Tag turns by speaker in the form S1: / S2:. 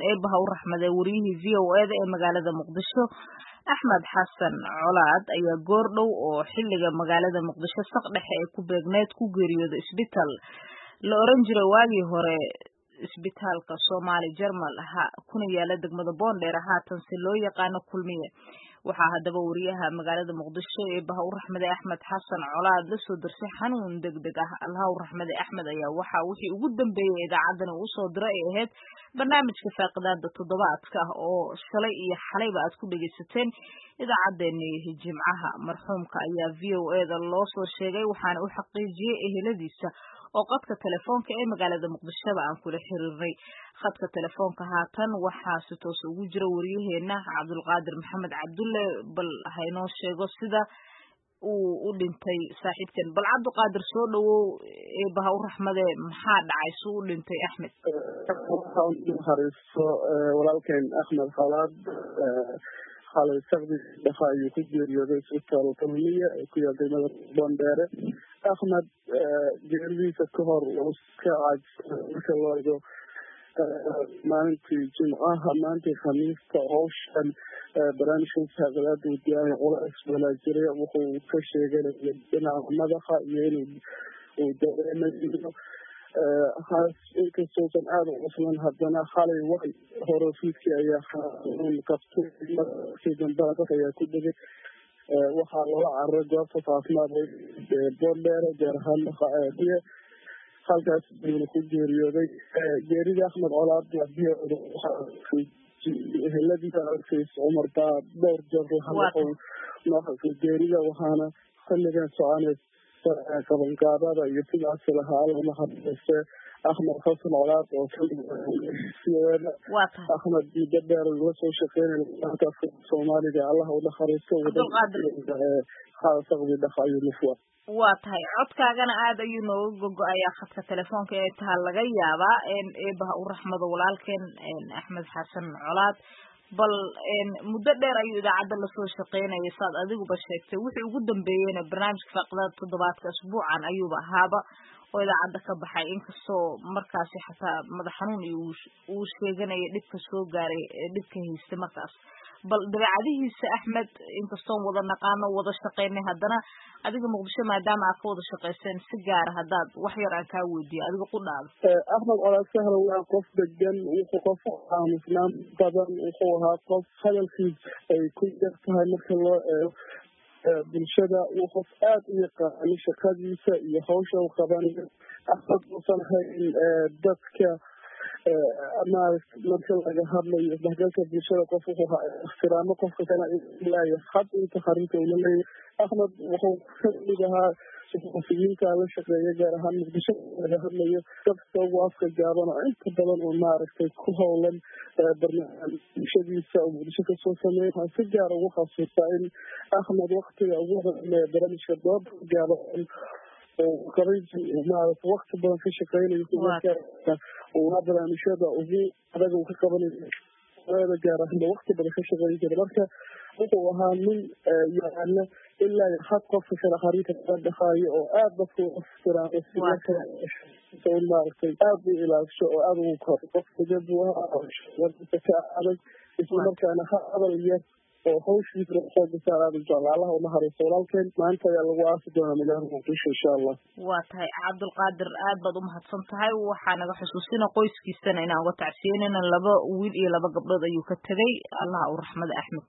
S1: eebaha u raxmaday wariyihii v o eda ee magaalada muqdisho axmed xasan colaad ayaa goor dhow oo xilliga magaalada muqdisho saq dhexe ee ku beegneed ku geeriyooday isbitaal la oran jiray waagii hore isbitaalka soomaali jermal ha kuna yaala degmada boondheer haatanse loo yaqaano kulmiye waxaa haddaba wariyaha magaalada muqdisho ee baha u raxmaday axmed xasan colaad la soo darsay xanuun deg deg ah allaha u raxmaday axmed ayaa waxaa wixii ugu dambeeyey idaacaddani uu soo diro ay ahayd barnaamijka faaqidaada toddobaadka ah oo shalay iyo xalayba aad ku dhegaysateen idaacaddeenii jimcaha marxuumka ayaa v o eda loo soo sheegay waxaana u xaqiijiyey eheladiisa oo qadka telefoonka ee magaalada muqdishoba aan kula xiriirnay khadka telefoonka haatan waxaa si toos ugu jira wariyaheena cabdulqaadir maxamed cabdulle bal haynoo sheego sida uu u dhintay saaxiibkan bal cabdiqaadir soo dhawow eebaha u raxmade maxaa dhacay su u dhintay axmed
S2: hariiso walaalkeen axmed khalaad xalay sakdi dhafa ayuu ku geeriyooday isbitaal kulmiya ee ku yaal degmada boondheere axmed geeridiisa ka hor uu ka caajisay marka loo ego maalintii jimcaha maalintii khamiista howshan barnaamijkan saaqadaada uu diyaariya culays walaa jiray wuxuu ka sheeganaya dhinaca madaxa iyo inuu uu dareemayo haas inkastoosan aada u cuslan haddana xalay way hore fiidkii ayaa xanuun qabtay markii dambena dad ayaa ku dhegay waxaa loola cararay goobta caafimaad boondheere gaar ahaan diye halkaas ayuuna ku geeriyooday geerida axmed colaad eheladiisa arkays cumar baa dhowr jeer lahadlaqow geerida waxaana xilligan soconay qabangaabada iyo sidaasi lahaa alla naxariiste axmed xasan colaad oo axmed muddo dheer la soo shaqeynaya soomaaliga allaha u naxariisto saqdi dhafa ayuu nufwa
S1: waa tahay codkaagana aada ayuu nooga gogo-ayaa khadka telefoonka ee taha laga yaabaa eebaha u raxmado walaalkeen axmed xasan colaad bal muddo dheer ayuu idaacadda lasoo shaqeynaya saad adiguba sheegtay wixii ugu dambeeyeyna barnaamijka faaqidaada toddobaadka asbuucan ayuuba ahaaba oo idaacadda ka baxay inkastoo markaasi xataa madax xanuun iyo uu sheeganaya dhibka soo gaaray dhibka haystay markaas bal dabeecadihiisa axmed inkastoon wada naqaano wada shaqeynay haddana adiga muqdisho maadaama aad ka wada shaqayseen si gaara haddaad wax yar aan kaa weydiiyo adiga ku dhaado
S2: axmed colaad sahra waa qof degan wuxuu qof aamusnaan badan wuxuu ahaa qof hadalkiis ay ku yar tahay marka loo eego bulshada uu qof aada u yaqaano shaqadiisa iyo hawsha u qabanayo axmed uusan hayn dadka maarata marka laga hadlayo isdhexgalka bulshada qof wuxuu ixtiraamo qofka kale ilaayo had inta xarinta ula leeyahy axmed wuxuu kamid ahaa suxufiyiinta la shaqeeya gaar ahaan muqdisho laga hadlayo dadka ugu afka gaaban oo inta badan oo maaragtay ku howlan barnaamijyadiisa oo muqdisho kasoo sameeya waxaan si gaar ugu xasuustaa in axmed waktiga ugu horeeya barnaamijka dooda gaaban oo qabay maarata wakti badan ka shaqeynayo una barnaamijyada ugu adag uu ka qabanayo gaar ahaanba wakti badan ka shaqeyn jira marka wuxuu ahaa nin yaqaana ilaa had qofka kale xarinta kala dhaqaayo oo aada dadka u ixtiraamo maaragtay aada u ilaasho oo aada ugu koro qof degad buu ahaa ka adag islamarkaana hadal yar oo hawshiisa xooga saar aada u jecla allaha unaxariisto walaalkeen maanta ayaa lagu aasi doonaa magaalada muqdisho insha allah
S1: waa tahay cabdulqaadir aad baad umahadsan tahay waxaa naga xusuusina qoyskiisana inaan uga tacsiyeynayna laba wiil iyo laba gabdhood ayuu ka tegay allaha u raxmada axmed